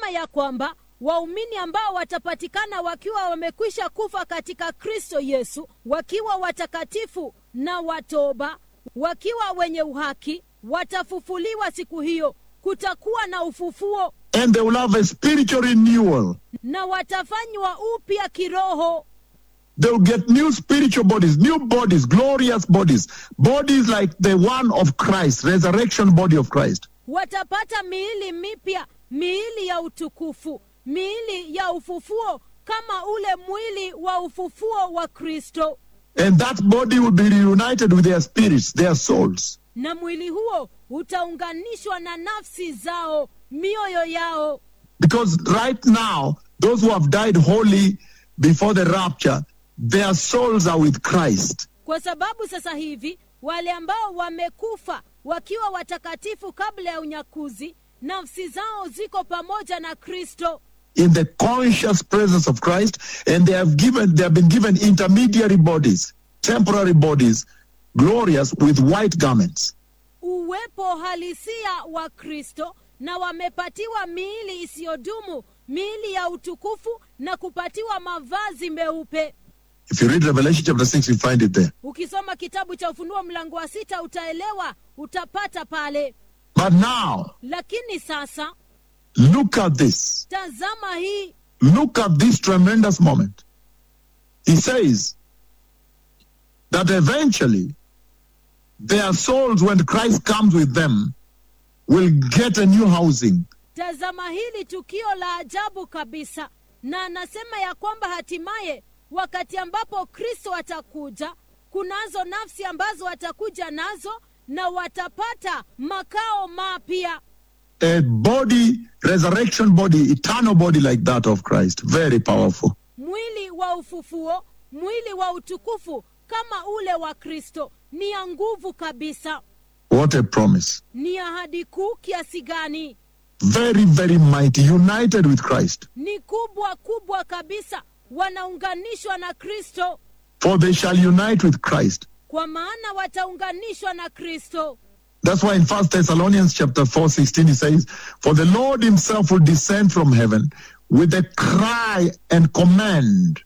anasema ya kwamba waumini ambao watapatikana wakiwa wamekwisha kufa katika kristo yesu wakiwa watakatifu na watoba wakiwa wenye uhaki watafufuliwa siku hiyo kutakuwa na ufufuo and they will have a spiritual renewal. na watafanywa upya kiroho They will get new spiritual bodies, new bodies, glorious bodies, bodies like the one of Christ, resurrection body of Christ. watapata miili mipya miili ya utukufu miili ya ufufuo kama ule mwili wa ufufuo wa kristo And that body will be reunited with their spirits, their souls. na mwili huo utaunganishwa na nafsi zao mioyo yao Because right now, those who have died wholly before the rapture, their souls are with Christ. kwa sababu sasa hivi wale ambao wamekufa wakiwa watakatifu kabla ya unyakuzi nafsi zao ziko pamoja na kristo in the conscious presence of Christ, and they have given they have been given intermediary bodies, temporary bodies, glorious with white garments. uwepo halisia wa kristo na wamepatiwa miili isiyodumu miili ya utukufu na kupatiwa mavazi meupe If you read Revelation chapter 6, you find it there. ukisoma kitabu cha ufunuo mlango wa sita utaelewa utapata pale But now, lakini sasa look at this. tazama hii Look at this tremendous moment. He says that eventually their souls, when Christ comes with them, will get a new housing. tazama hili tukio la ajabu kabisa na anasema ya kwamba hatimaye wakati ambapo kristo atakuja kunazo nafsi ambazo watakuja nazo na watapata makao mapya A body, resurrection body, eternal body like that of Christ. Very powerful. mwili wa ufufuo mwili wa utukufu kama ule wa kristo ni ya nguvu kabisa What a promise. ni ahadi kuu kiasi gani Very, very mighty, united with Christ. ni kubwa kubwa kabisa wanaunganishwa na kristo For they shall unite with Christ. kwa maana wataunganishwa na kristo That's why in First Thessalonians chapter 4, 16, he says, For the Lord himself will descend from heaven with a cry and command,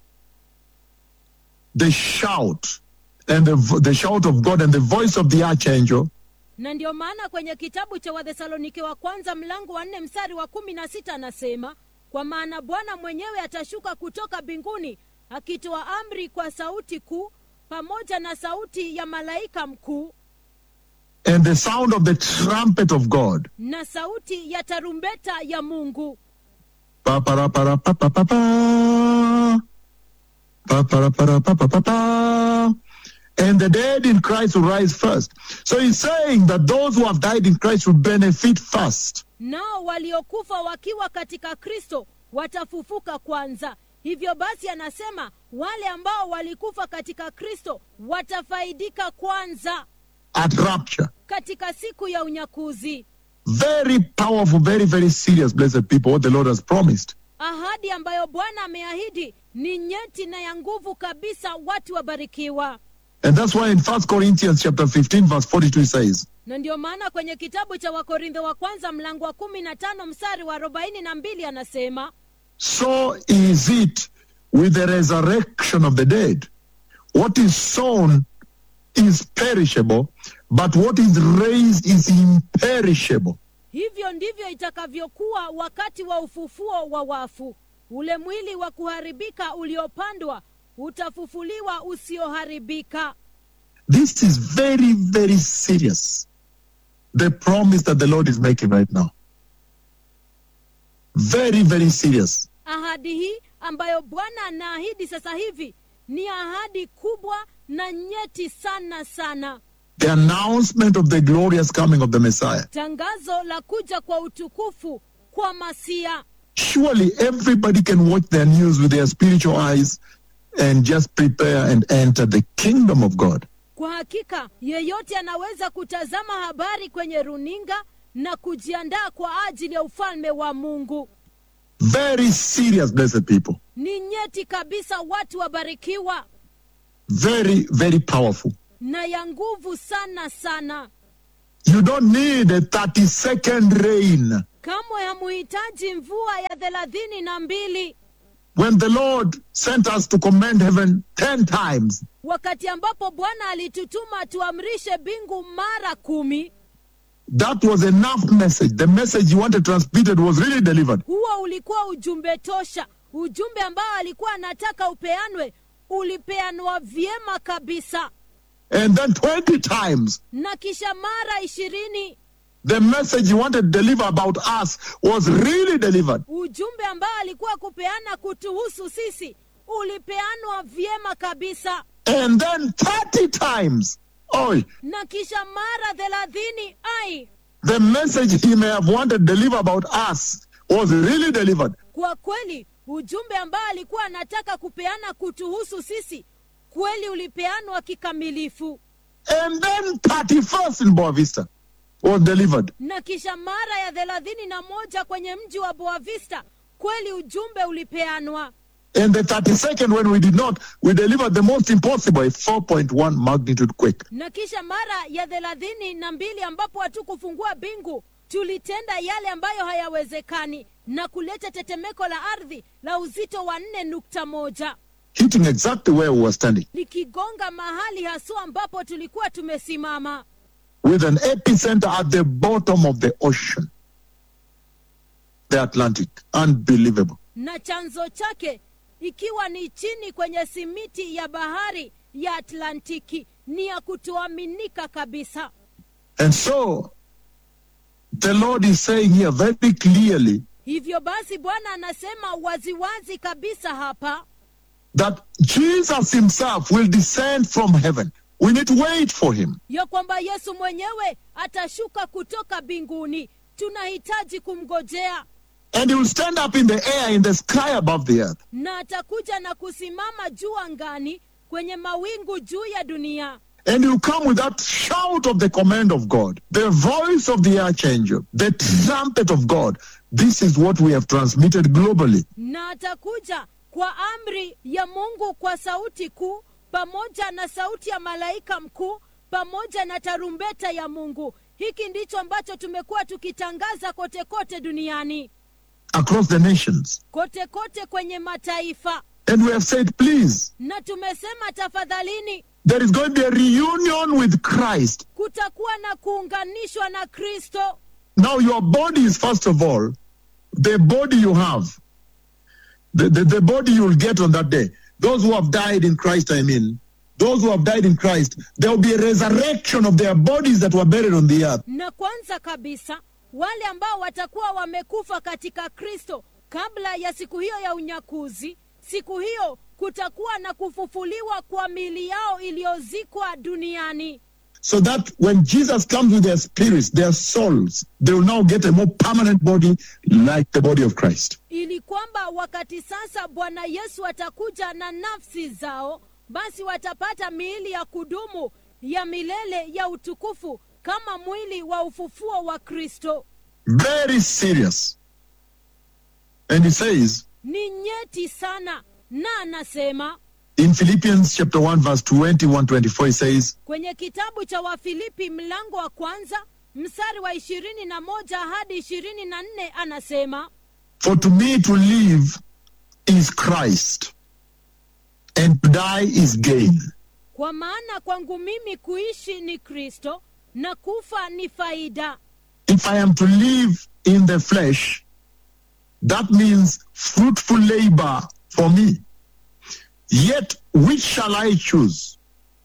the shout, and the, vo- the shout of God and the voice of the archangel, na ndio maana kwenye kitabu cha wathesalonike wa kwanza mlango wa nne mstari wa kumi na sita anasema kwa maana bwana mwenyewe atashuka kutoka mbinguni akitoa amri kwa sauti kuu pamoja na sauti ya malaika mkuu and the sound of the trumpet of God. na sauti ya tarumbeta ya mungu Pa para para pa pa pa pa. Pa para para pa pa pa pa. And the dead in Christ will rise first. So he's saying that those who have died in Christ will benefit first. nao waliokufa wakiwa katika kristo watafufuka kwanza hivyo basi anasema wale ambao walikufa katika kristo watafaidika kwanza at rapture. katika siku ya unyakuzi Very powerful, very, very serious, blessed people, what the Lord has promised. ahadi ambayo bwana ameahidi ni nyeti na ya nguvu kabisa watu wabarikiwa And that's why in First Corinthians chapter 15, verse 42 says, na ndio maana kwenye kitabu cha wakorintho wa kwanza mlango wa kumi na tano mstari wa arobaini na mbili anasema So is it with the resurrection of the dead. What is sown is perishable, but what is raised is imperishable. hivyo ndivyo itakavyokuwa wakati wa ufufuo wa wafu ule mwili wa kuharibika uliopandwa utafufuliwa usioharibika This is very, very serious. The promise that the Lord is making right now. Very, very serious. ahadi hii ambayo bwana anaahidi sasa hivi ni ahadi kubwa na nyeti sana sana The announcement of the glorious coming of the Messiah. tangazo la kuja kwa utukufu kwa masia Surely everybody can watch their news with their spiritual eyes and just prepare and enter the kingdom of God. kwa hakika yeyote anaweza kutazama habari kwenye runinga na kujiandaa kwa ajili ya ufalme wa mungu Very serious, blessed people. ni nyeti kabisa watu wabarikiwa Very, very powerful. na ya nguvu sana sana You don't need a 30 second rain. kamwe hamuhitaji mvua ya thelathini na mbili When the Lord sent us to command heaven 10 times, wakati ambapo bwana alitutuma tuamrishe bingu mara kumi that was enough message. The message you wanted transmitted was really delivered. huo ulikuwa ujumbe tosha ujumbe ambao alikuwa anataka upeanwe ulipeanwa vyema kabisa And then 20 times, na kisha mara ishirini the message you wanted to deliver about us was really delivered. ujumbe ambao alikuwa kupeana kutuhusu sisi ulipeanwa vyema kabisa And then 30 times, oh, na kisha mara thelathini ai the message he may have wanted to deliver about us was really delivered. kwa kweli ujumbe ambao alikuwa anataka kupeana kutuhusu sisi kweli ulipeanwa kikamilifu And then 31st in Boa Vista was delivered. na kisha mara ya thelathini na moja kwenye mji wa boavista kweli ujumbe ulipeanwa And the 32nd, when we did not, we delivered the most impossible, a 4.1 magnitude quake. na kisha mara ya thelathini na mbili ambapo hatukufungua bingu tulitenda yale ambayo hayawezekani na kuleta tetemeko la ardhi la uzito wa nne nukta moja hitting exactly where we were standing, likigonga mahali haswa ambapo tulikuwa tumesimama with an epicenter at the bottom of the ocean, the Atlantic. Unbelievable. na chanzo chake ikiwa ni chini kwenye simiti ya bahari ya atlantiki ni ya kutoaminika kabisa And so, the Lord is saying here very clearly hivyo basi bwana anasema waziwazi kabisa hapa that Jesus himself will descend from heaven. We need to wait for him. ya kwamba yesu mwenyewe atashuka kutoka mbinguni tunahitaji kumgojea And he will stand up in the air, in the sky above the earth. na atakuja na kusimama juu angani kwenye mawingu juu ya dunia And he will come with that shout of the command of God, the voice of the archangel, the trumpet of God. This is what we have transmitted globally. na atakuja kwa amri ya mungu kwa sauti kuu pamoja na sauti ya malaika mkuu pamoja na tarumbeta ya mungu hiki ndicho ambacho tumekuwa tukitangaza kote kote duniani across the nations. kote kote kwenye mataifa And we have said, please, na tumesema tafadhalini there is going to be a reunion with Christ. kutakuwa na kuunganishwa na kristo Now, your body is, first of all, the body you have, the, the, the body you will get on that day. Those who have died in Christ, I mean, those who have died in Christ, there will be a resurrection of their bodies that were buried on the earth. na kwanza kabisa wale ambao watakuwa wamekufa katika kristo kabla ya siku hiyo ya unyakuzi siku hiyo kutakuwa na kufufuliwa kwa mili yao iliyozikwa duniani So that when Jesus comes with their spirits, their souls, they will now get a more permanent body like the body of Christ. ili kwamba wakati sasa bwana yesu atakuja na nafsi zao basi watapata miili ya kudumu ya milele ya utukufu kama mwili wa ufufuo wa kristo Very serious. And he says, ni nyeti sana na anasema In Philippians chapter 1 verse 21 24 he says, kwenye kitabu cha wafilipi mlango wa kwanza mstari wa ishirini na moja hadi ishirini na nne anasema For to me to live is Christ and to die is gain. kwa maana kwangu mimi kuishi ni kristo na kufa ni faida If I am to live in the flesh, that means fruitful labor for me. Yet which shall I choose?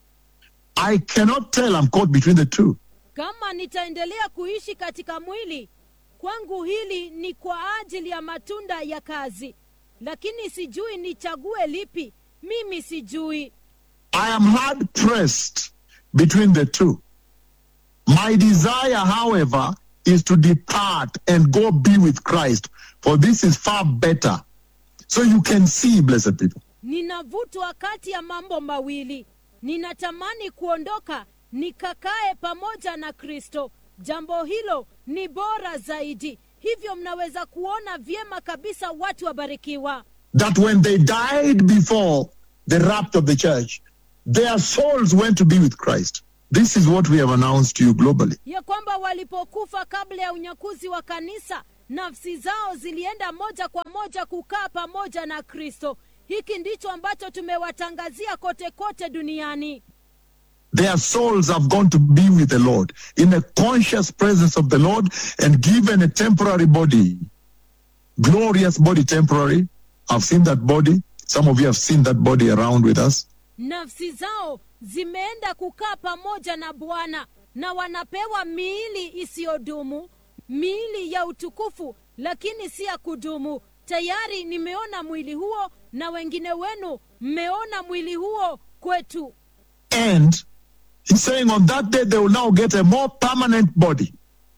I cannot tell I'm caught between the two. kama nitaendelea kuishi katika mwili kwangu hili ni kwa ajili ya matunda ya kazi lakini sijui nichague lipi mimi sijui I am hard pressed between the two. My desire, however, is to depart and go be with Christ, for this is far better. So you can see, blessed people, ninavutwa kati ya mambo mawili ninatamani kuondoka nikakae pamoja na kristo jambo hilo ni bora zaidi hivyo mnaweza kuona vyema kabisa watu wabarikiwa that when they died before the rapture of the church, their souls went to be with Christ. This is what we have announced to you globally. ya kwamba walipokufa kabla ya unyakuzi wa kanisa nafsi zao zilienda moja kwa moja kukaa pamoja na kristo hiki ndicho ambacho tumewatangazia kote kote duniani Their souls have gone to be with the Lord in a conscious presence of the Lord and given a temporary body. Glorious body, temporary. I've seen that body. Some of you have seen that body around with us. nafsi zao zimeenda kukaa pamoja na bwana na wanapewa miili isiyodumu miili ya utukufu lakini si ya kudumu tayari nimeona mwili huo na wengine wenu mmeona mwili huo kwetu And he's saying on that day they will now get a more permanent body.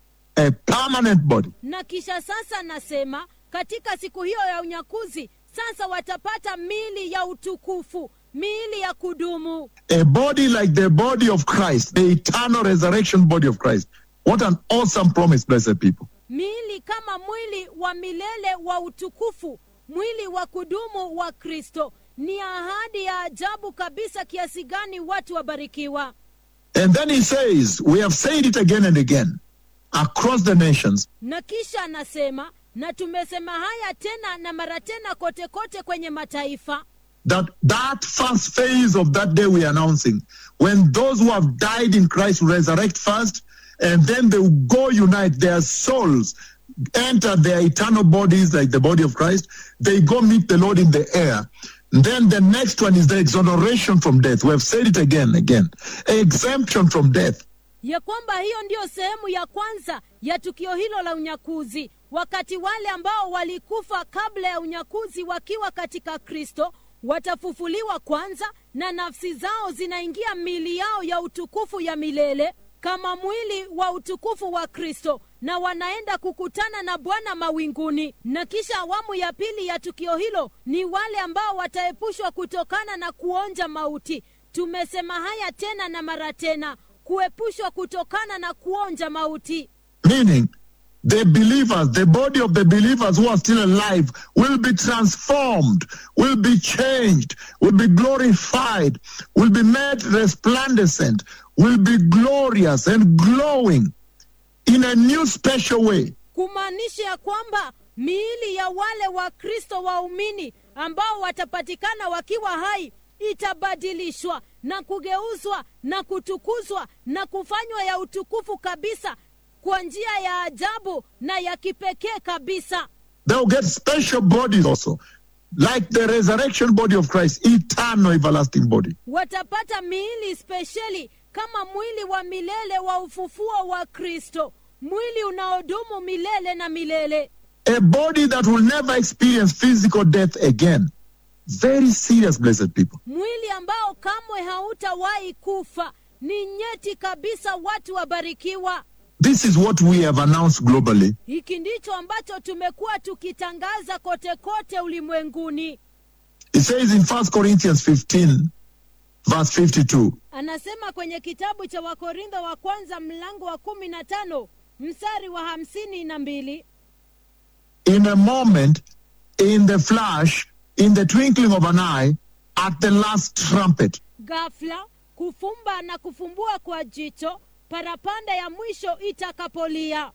A permanent body. na kisha sasa nasema katika siku hiyo ya unyakuzi sasa watapata miili ya utukufu miili ya kudumu A body like the body of Christ, the eternal resurrection body of Christ. What an awesome promise, blessed people. miili kama mwili wa milele wa utukufu mwili wa kudumu wa kristo ni ahadi ya ajabu kabisa kiasi gani watu wabarikiwa And then he says, We have said it again and again across the nations na kisha anasema na tumesema haya tena na mara tena kote kote kwenye mataifa that that first phase of that day we are announcing, when those who have died in Christ resurrect first, and then they will go unite their souls, enter their eternal bodies like the body of Christ, they go meet the Lord in the air. Then the next one is the exoneration from death. We have said it again, again. Exemption from death. ya kwamba hiyo ndiyo sehemu ya kwanza ya tukio hilo la unyakuzi wakati wale ambao walikufa kabla ya unyakuzi wakiwa katika kristo watafufuliwa kwanza na nafsi zao zinaingia mili yao ya utukufu ya milele kama mwili wa utukufu wa kristo na wanaenda kukutana na bwana mawinguni na kisha awamu ya pili ya tukio hilo ni wale ambao wataepushwa kutokana na kuonja mauti tumesema haya tena na mara tena kuepushwa kutokana na kuonja mauti Meaning, the believers, the body of the believers who are still alive will be transformed, will be changed, will be glorified, will be made resplendent, will be glorious and glowing in a new special way. kumaanisha ya kwamba miili ya wale wakristo waumini ambao watapatikana wakiwa hai itabadilishwa na kugeuzwa na kutukuzwa na kufanywa ya utukufu kabisa kwa njia ya ajabu na ya kipekee kabisa They'll get special bodies also, like the resurrection body of Christ, eternal, everlasting body. watapata miili spesheli kama mwili wa milele wa ufufuo wa kristo mwili unaodumu milele na milele A body that will never experience physical death again. Very serious, blessed people. mwili ambao kamwe hautawahi kufa ni nyeti kabisa watu wabarikiwa This is what we have announced globally. hiki ndicho ambacho tumekuwa tukitangaza kote kote ulimwenguni It says in 1 Corinthians 15, verse 52, anasema kwenye kitabu cha wakorintho wa kwanza mlango wa kumi na tano mstari wa hamsini na mbili in a moment, in the flash, in the twinkling of an eye, at the last trumpet. ghafla kufumba na kufumbua kwa jicho parapanda ya mwisho itakapolia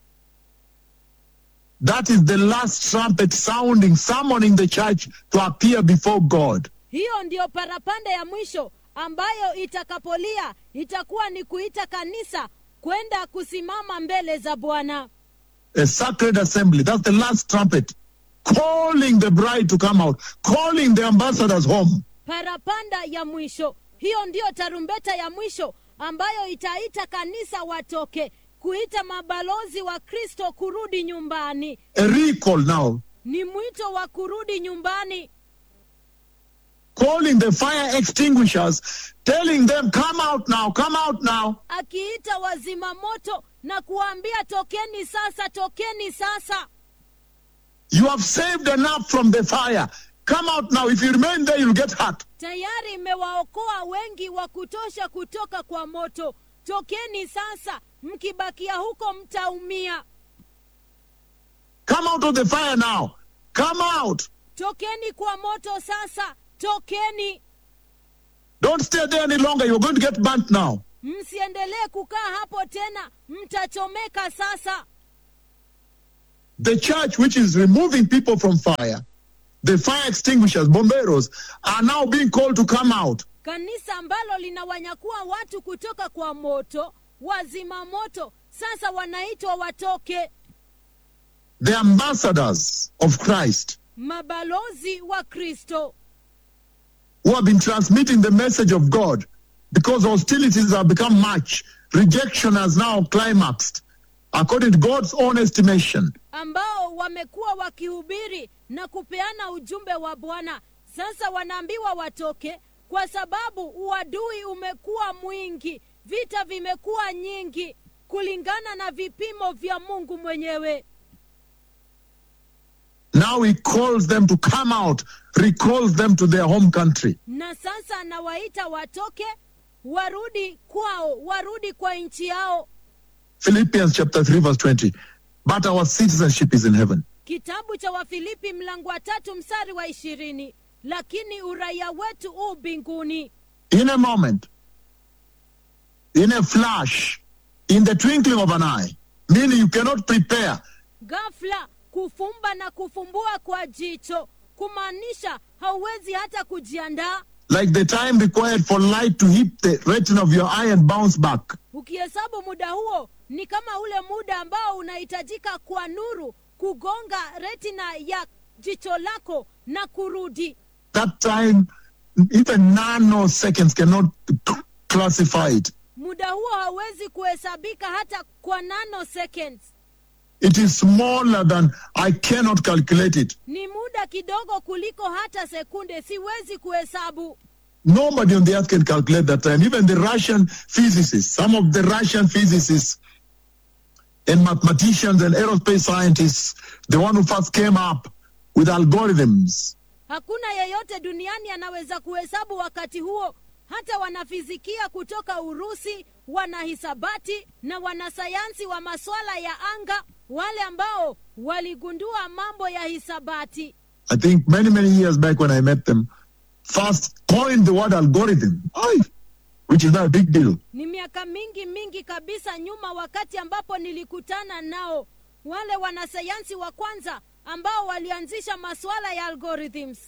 That is the last trumpet sounding, summoning the church to appear before God. hiyo ndiyo parapanda ya mwisho ambayo itakapolia itakuwa ni kuita kanisa kwenda kusimama mbele za bwana A sacred assembly. That's the last trumpet. Calling the bride to come out, calling the ambassadors home. parapanda ya mwisho hiyo ndiyo tarumbeta ya mwisho ambayo itaita kanisa watoke kuita mabalozi wa kristo kurudi nyumbani A recall now, ni mwito wa kurudi nyumbani calling the fire extinguishers, telling them, come out now, come out now. akiita wazima moto na kuwaambia tokeni sasa tokeni sasa You have saved enough from the fire. Come out now. If you remain there, you'll get hurt. tayari imewaokoa wengi wa kutosha kutoka kwa moto tokeni sasa mkibakia huko mtaumia Come out of the fire now. Come out. tokeni kwa moto sasa tokeni Don't stay there any longer. You're going to get burnt now. msiendelee kukaa hapo tena mtachomeka sasa The church, which is removing people from fire, the fire extinguishers, bomberos, are now being called to come out. kanisa ambalo linawanyakua watu kutoka kwa moto wazima moto sasa wanaitwa watoke The ambassadors of Christ, mabalozi wa kristo who have been transmitting the message of God because hostilities have become much. Rejection has now climaxed, according to God's own estimation. ambao wamekuwa wakihubiri na kupeana ujumbe wa bwana sasa wanaambiwa watoke kwa sababu uadui umekuwa mwingi vita vimekuwa nyingi kulingana na vipimo vya mungu mwenyewe Now he calls them to come out, recalls them to their home country. na sasa anawaita watoke warudi kwao warudi kwa nchi yao Philippians chapter 3, verse 20. But our citizenship is in heaven. kitabu cha wafilipi mlango wa tatu mstari wa ishirini lakini uraia wetu u mbinguni In a moment, in a flash, in the twinkling of an eye, meaning you cannot prepare. ghafla kufumba na kufumbua kwa jicho kumaanisha hauwezi hata kujiandaa Like the time required for light to hit the retina of your eye and bounce back. ukihesabu muda huo ni kama ule muda ambao unahitajika kwa nuru kugonga retina ya jicho lako na kurudi That time, even nanoseconds cannot c- classify it. muda huo hauwezi kuhesabika hata kwa nanoseconds It is smaller than I cannot calculate it. ni muda kidogo kuliko hata sekunde siwezi kuhesabu Nobody on the earth can calculate that time. Even the Russian physicists, some of the Russian physicists and mathematicians and aerospace scientists, the one who first came up with algorithms, hakuna yeyote duniani anaweza kuhesabu wakati huo hata wanafizikia kutoka urusi wanahisabati na wanasayansi wa masuala ya anga wale ambao waligundua mambo ya hisabati I think many, many years back when I met them, first coined the word algorithm, Aye, which is not a big deal. ni miaka mingi mingi kabisa nyuma wakati ambapo nilikutana nao wale wanasayansi wa kwanza ambao walianzisha masuala ya algorithms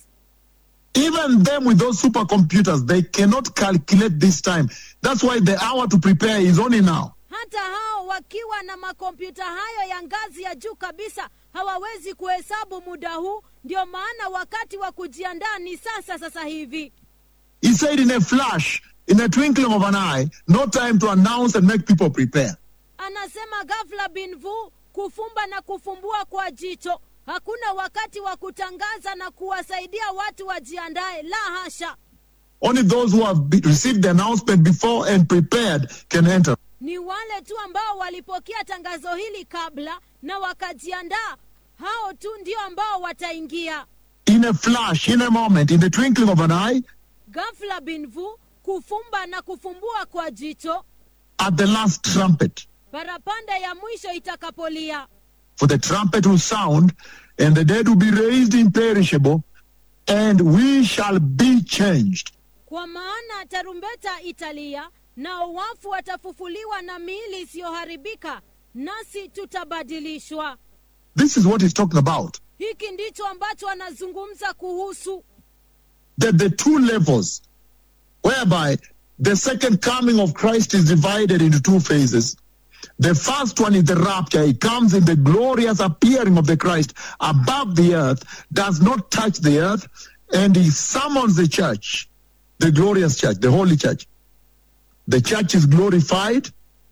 Even them with those supercomputers, they cannot calculate this time. That's why the hour to prepare is only now. hata hao wakiwa na makompyuta hayo ya ngazi ya juu kabisa hawawezi kuhesabu muda huu ndio maana wakati wa kujiandaa ni sasa sasa hivi He said in a flash, in a twinkling of an eye, no time to announce and make people prepare. anasema ghafla binvu kufumba na kufumbua kwa jicho hakuna wakati wa kutangaza na kuwasaidia watu wajiandae la hasha Only those who have be- received the announcement before and prepared can enter. ni wale tu ambao walipokea tangazo hili kabla na wakajiandaa hao tu ndio ambao wataingia In a flash, in a moment, in the twinkling of an eye, ghafla binvu kufumba na kufumbua kwa jicho at the last trumpet. parapanda ya mwisho itakapolia For the trumpet will sound, and the dead will be raised imperishable, and we shall be changed. kwa maana tarumbeta italia nao wafu watafufuliwa na miili isiyoharibika nasi tutabadilishwa This is what he's talking about. hiki ndicho ambacho anazungumza kuhusu That the two levels, whereby the second coming of Christ is divided into two phases. The first one is the rapture. He comes in the glorious appearing of the Christ above the earth, does not touch the earth, and he summons the church, the glorious church, the holy church. The church is glorified,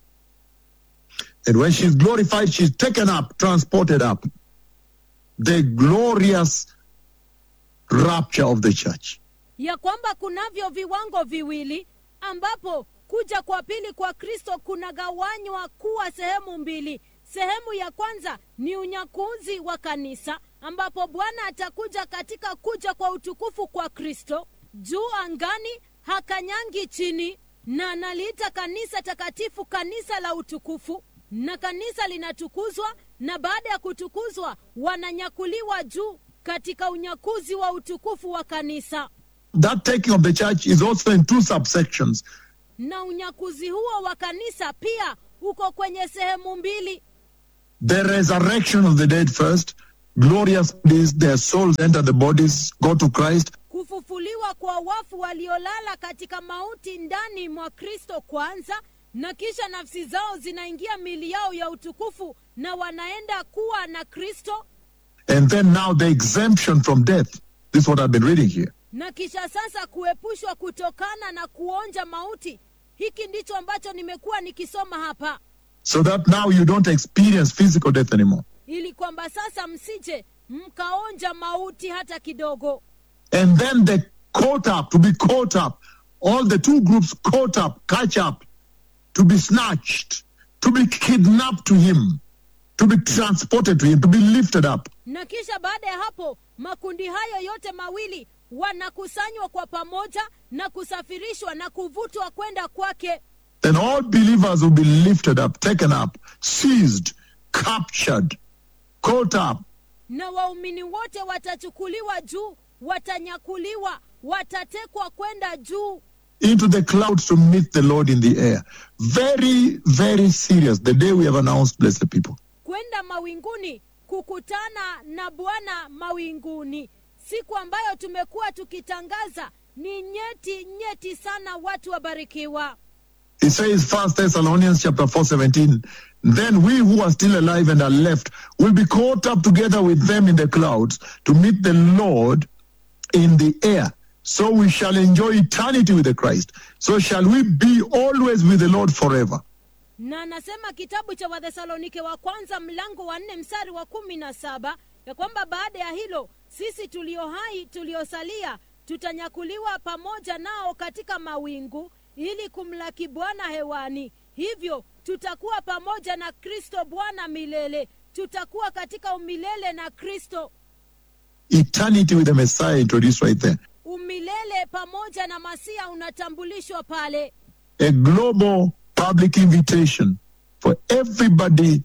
and when she's glorified, she's taken up, transported up. The glorious rapture of the church. ya kwamba kunavyo viwango viwili ambapo kuja kwa pili kwa kristo kunagawanywa kuwa sehemu mbili sehemu ya kwanza ni unyakuzi wa kanisa ambapo bwana atakuja katika kuja kwa utukufu kwa kristo juu angani hakanyangi chini na analiita kanisa takatifu kanisa la utukufu na kanisa linatukuzwa na baada ya kutukuzwa wananyakuliwa juu katika unyakuzi wa utukufu wa kanisa That taking of the church is also in two subsections. na unyakuzi huo wa kanisa pia uko kwenye sehemu mbili The resurrection of the dead first, glorious bodies, their souls enter the bodies, go to Christ, kufufuliwa kwa wafu waliolala katika mauti ndani mwa kristo kwanza na kisha nafsi zao zinaingia mili yao ya utukufu na wanaenda kuwa na kristo and then now the exemption from death. This is what I've been reading here. na kisha sasa kuepushwa kutokana na kuonja mauti hiki ndicho ambacho nimekuwa nikisoma hapa So that now you don't experience physical death anymore. ili kwamba sasa msije mkaonja mauti hata kidogo And then they caught up, to be caught up. All the two groups caught up, catch up, to be snatched, to be kidnapped to him, to be transported to him, to be lifted up. na kisha baada ya hapo makundi hayo yote mawili wanakusanywa kwa pamoja na kusafirishwa na kuvutwa kwenda kwake Then all believers will be lifted up, taken up, seized, captured, caught up, na waumini wote watachukuliwa juu watanyakuliwa watatekwa kwenda juu into the clouds to meet the Lord in the air. Very, very serious. The day we have announced, blessed people. kwenda mawinguni kukutana na bwana mawinguni siku ambayo tumekuwa tukitangaza ni nyeti nyeti sana watu wabarikiwa It says, First Thessalonians chapter 4, 17, then we who are still alive and are left will be caught up together with them in the clouds to meet the Lord in the air. So we shall enjoy eternity with the Christ. So shall we be always with the Lord forever. na anasema kitabu cha wathesalonike wa kwanza mlango wa nne mstari wa kumi na saba ya kwamba baada ya hilo sisi tulio hai tuliosalia tutanyakuliwa pamoja nao katika mawingu ili kumlaki bwana hewani hivyo tutakuwa pamoja na kristo bwana milele tutakuwa katika umilele na kristo Eternity with the Messiah introduced right there. umilele pamoja na masia unatambulishwa pale A global public invitation for everybody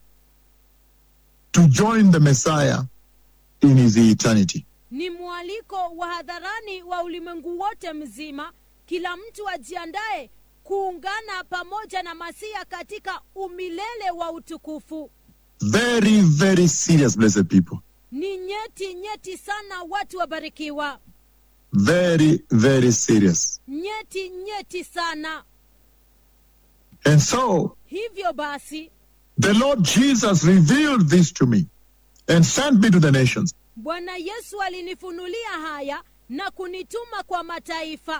to join the Messiah in his eternity. ni mwaliko wa hadharani wa ulimwengu wote mzima kila mtu ajiandaye kuungana pamoja na masia katika umilele wa utukufu Very, very serious, blessed people. ni nyeti nyeti sana watu wabarikiwa Very, very serious. nyeti nyeti sana And so hivyo basi the Lord Jesus revealed this to me and sent me to the nations. bwana yesu alinifunulia haya na kunituma kwa mataifa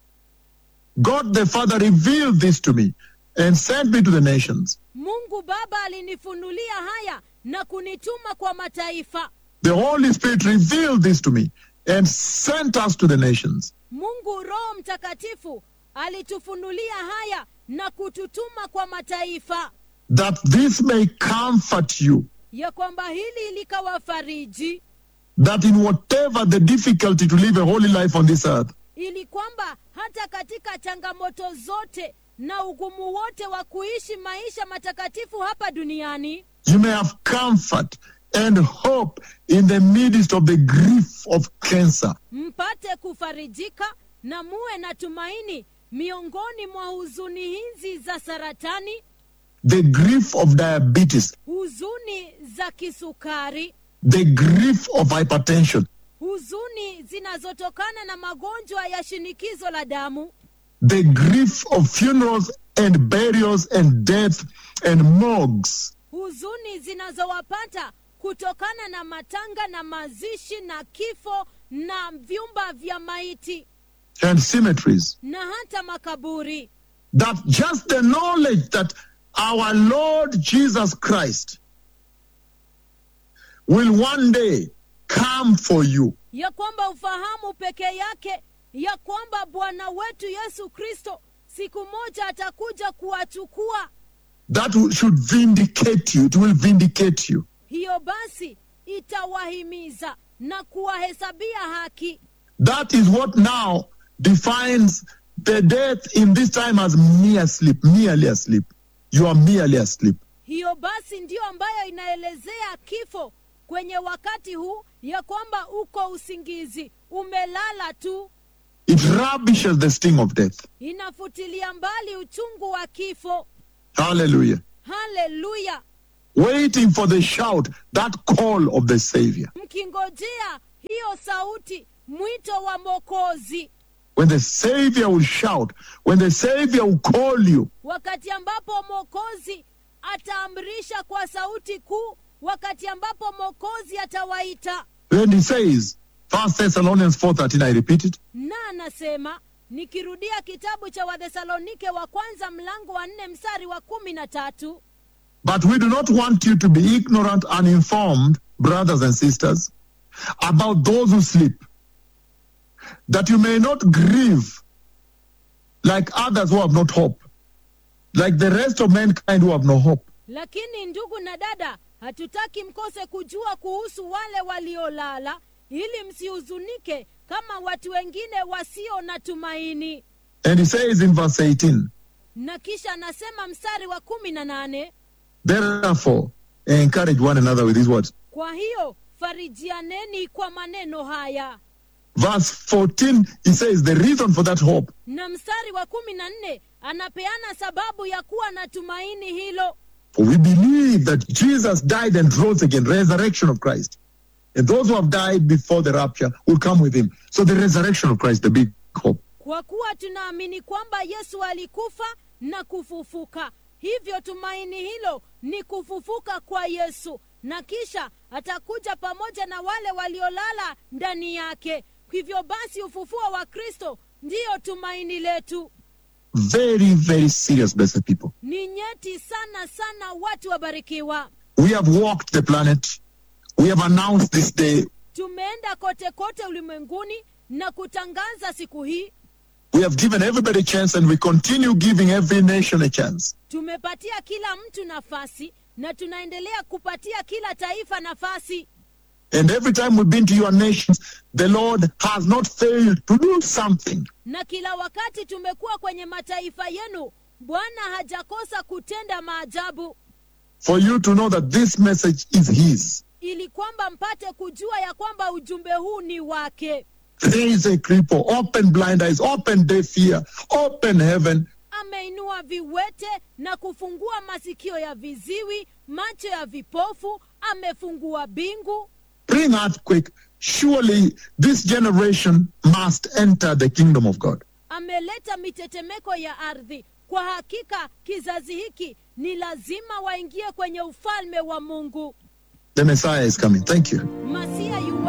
God the Father revealed this to me and sent me to the nations. mungu baba alinifunulia haya na kunituma kwa mataifa The Holy Spirit revealed this to me and sent us to the nations. mungu roho mtakatifu alitufunulia haya na kututuma kwa mataifa That this may comfort you, ya kwamba hili likawafariji that in whatever the difficulty to live a holy life on this earth, ili kwamba hata katika changamoto zote na ugumu wote wa kuishi maisha matakatifu hapa duniani you may have comfort and hope in the midst of the grief of cancer. mpate kufarijika na muwe na tumaini miongoni mwa huzuni hizi za saratani the grief of diabetes, huzuni za kisukari the grief of hypertension, huzuni zinazotokana na magonjwa ya shinikizo la damu the grief of funerals and burials and death and morgues, huzuni zinazowapata kutokana na matanga na mazishi na kifo na vyumba vya maiti and cemeteries. na hata makaburi That just the knowledge that our Lord Jesus Christ will one day come for you. ya kwamba ufahamu peke yake ya kwamba bwana wetu yesu kristo siku moja atakuja kuwachukua That will- should vindicate you. It will vindicate you. hiyo basi itawahimiza na kuwahesabia haki That is what now defines the death in this time as mere sleep, merely asleep. You are merely asleep. hiyo basi ndiyo ambayo inaelezea kifo kwenye wakati huu ya kwamba uko usingizi umelala tu It rubbishes the sting of death. inafutilia mbali uchungu wa kifo Hallelujah. haleluya Waiting for the shout, that call of the Savior. mkingojea hiyo sauti mwito wa mokozi When the Savior will shout, when the Savior will call you, wakati ambapo mokozi ataamrisha kwa sauti kuu wakati ambapo mokozi atawaita then he says, 1 Thessalonians 4.13, I repeat it, na anasema nikirudia kitabu cha wathesalonike wa kwanza mlango wa nne mstari wa kumi na tatu But we do not want you to be ignorant, uninformed, brothers and sisters, about those who sleep, that you may not grieve like others who have not hope, like the rest of mankind who have no hope. lakini ndugu na dada hatutaki mkose kujua kuhusu wale waliolala ili msihuzunike kama watu wengine wasio na tumaini And he says in verse 18, na kisha anasema mstari wa kumi na nane Therefore, encourage one another with these words. kwa hiyo farijianeni kwa maneno haya Verse 14, he says the reason for that hope na mstari wa kumi na nne anapeana sababu ya kuwa na tumaini hilo For we believe that Jesus died and rose again, resurrection of Christ. And those who have died before the rapture will come with him. So the resurrection of Christ, the big hope. kwa kuwa tunaamini kwamba yesu alikufa na kufufuka hivyo tumaini hilo ni kufufuka kwa yesu na kisha atakuja pamoja na wale waliolala ndani yake hivyo basi ufufuo wa kristo ndiyo tumaini letu Very, very serious, blessed people. ni nyeti sana sana watu wabarikiwa We have walked the planet. We have announced this day. tumeenda kote kote ulimwenguni na kutangaza siku hii We have given everybody a chance and we continue giving every nation a chance. tumepatia kila mtu nafasi na tunaendelea kupatia kila taifa nafasi And every time we've been to your nations, the Lord has not failed to do something. na kila wakati tumekuwa kwenye mataifa yenu bwana hajakosa kutenda maajabu For you to know that this message is His. ili kwamba mpate kujua ya kwamba ujumbe huu ni wake There is a cripple. Open blind eyes, open deaf ear, open heaven. ameinua viwete na kufungua masikio ya viziwi macho ya vipofu amefungua bingu bring earthquake. Surely this generation must enter the kingdom of God. ameleta mitetemeko ya ardhi kwa hakika kizazi hiki ni lazima waingie kwenye ufalme wa mungu The Messiah is coming. Thank you. masia yu